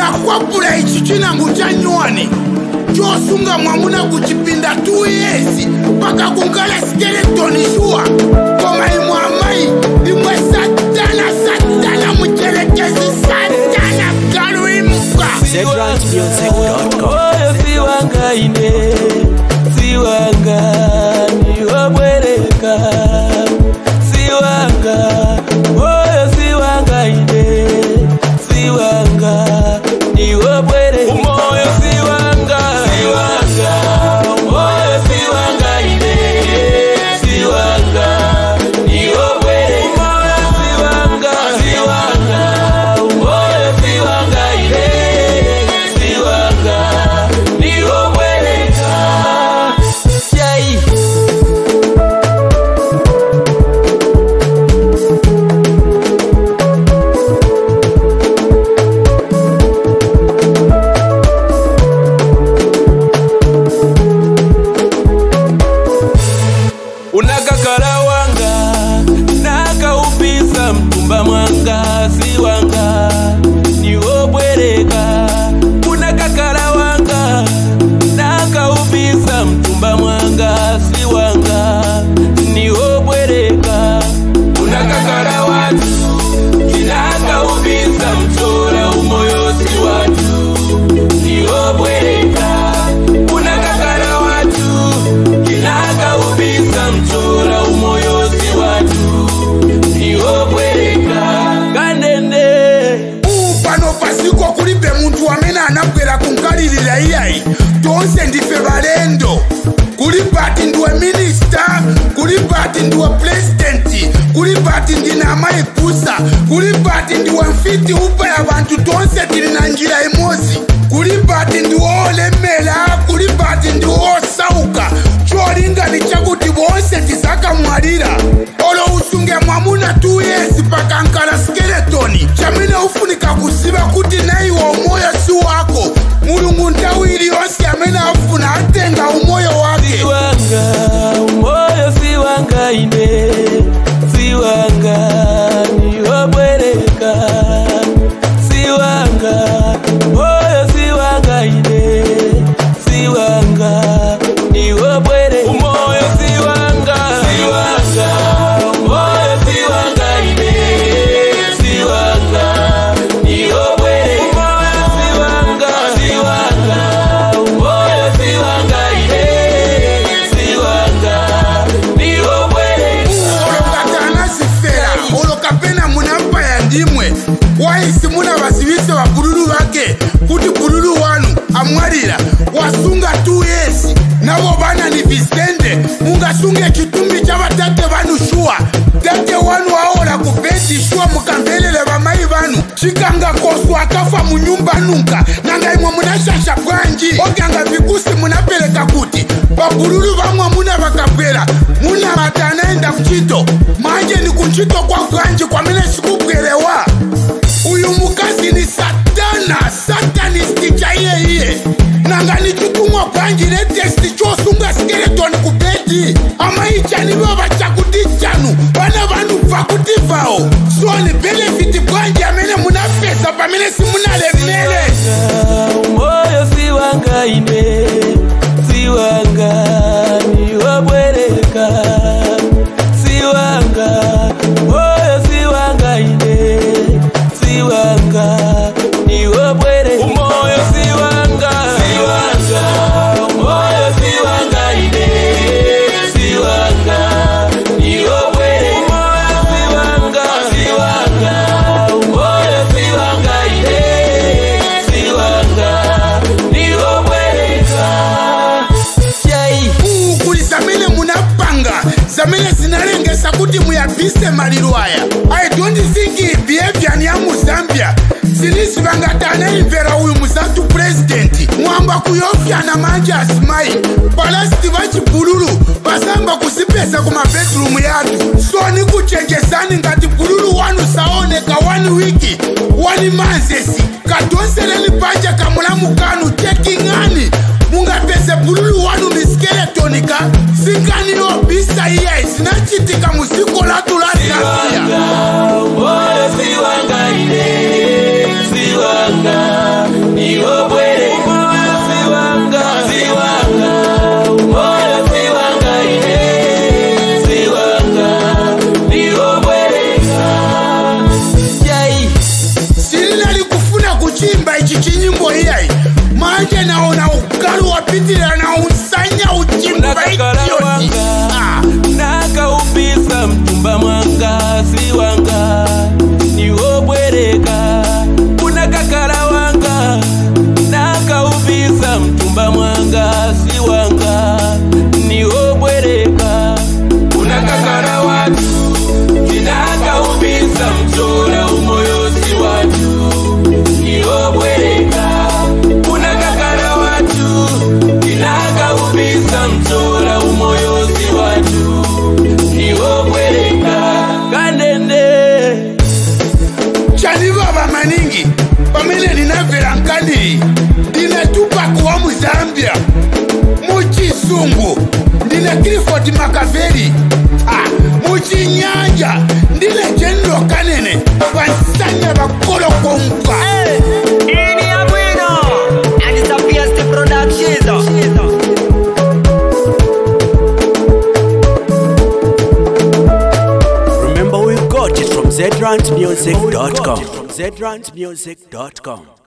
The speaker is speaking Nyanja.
nakwapula ichi chinango cha nywani chosunga mwamuna kuchipinda 2 years mpaka kunkala skeletoni shuwa koma imwe amayi imwe satana satana muchelekezi satana galuimuka zedrancemusic.com oyo siwangaine siwanga niwobwereka siwanga oyo siwangaine siwanga niwobwereka umoyo siwanga siwanga umoyo siwangaine siwanga niwobwereka umoyo siwanga siwanga umoyo siwangaine siwanga niwobwereka yai unakakala wanga nakaupisa mtumba mwanga si wanga niwobwereka unakakala wanga nakaupisa mtumba mwanga si wanga niwobwereka unakakala watu kinakaupisa mtora umoyo si watu niwobwereka unakakala watu kinakaupisa mtora umoyo si watu niwobwereka kanene pano pasiko kulibe muntu amene anabwera kunkalirira iyayi tonse ndife balendo kuli pati ndiwe minista kuli pati ndiwe pulezidenti kuli pati ndine amayi kusa kuli pati ndiwe mfiti upa ya bantu tonse tili na njira imodzi kuli pati ndiwe olemera kuli pati ndiwe osauka cholinga ni chakuti bonse tizakamwalira olo usunge mwamuna 2 years pakankala skeletoni chamene ufunika kuziva kuti naiwe umoyo si wako mulungu nthawi iliyonse amene afuna atenga umoyo wake siwanga umoyo siwanga ine siwanga niwobwereka siwanga umoyo siwanga ine siwanga niwobwereka umoyo siwanga siwanga umoyo siwanga ine siwanga niwobwereka umoyo siwanga siwanga umoyo siwanga ine siwanga niwobwereka olokatana zifera olokapena munampaya ndimwe waisi muna vasivise vabululu vake kuti bululu wanu amwalira wasunga 2 years navo vana ni visende mungasunge chitumbi cha vatate vanu shuwa tate wanu aola kubedi shuwa mukamvelele vamai vanu chikanga kosu akafa munyumba nunka nanga imwe munashasha bwanji oganga vikusi munapereka kuti vabululu vamwe muna vakabwera muna mati anaenda kuchito manje ni kuchito kwa bwanji kwamene sikubwerewa uyu mukazi ni satana satanisti chaiye nanga ni chitumwa bwanji netesti chosunga skeletoni kubedi amaichanivo vachakuti chanu vana vanhu bvakuti vao so ni benefiti bwanji amene munapesa pamene simunalemele umoyo siwanga ine siwanga niwobwereka siwanga umoyo siwanga ine siwanga niwobwereka umoyo siwanga siwanga umoyo siwanga ine siwanga niwobwereka umoyo siwanga siwanga umoyo siwanga ine siwanga niwobwereka yai kuli zamene munapanga zamene zinalengesa kuti muyabise maliro aya i don't think behavior ni ya muzambia zinizivangati anaimvera uyu muzantu purezidenti mwamba kuyofyana manje asimayi palasiti vachibululu vasamba kuzipesa ku mabedrumu yatu so ni kuchenjezani ngati bululu wanu saoneka wani wiki wani manzesi kadonseleni panja kamulamu kanu cheking'ani mungapeze bululu wanu ni skeletonika singaniyobisa iye zinachitika muziko latu la zambia siwanga umoyo siwanga ine siwanga manje naona ukalu wapitilila na usanya uchimba Nakakala idioti wanga. Ah, nakaupisa mchumba mwanga si wanga niwobwereka kuna kakala wanga nakaupisa mchumba mwanga si wanga niwobwereka kuna kakala watu tinakaupisa mchora umoyo si watu niwobwereka kuna kakala watu tinakaupisa mchora umoyo si watu niwobwereka kanende chanivava maningi pamene ndinabvera nkandiri ndinatupa kuwa muzambia muchisungu ndine cliford makaveri ah, muchinyanja ndine jenero kanene vansanya vakolokonkwa Ini ya bueno And it's a fiesta production Remember we got it from zrantmusic.com. Zrantmusic.com.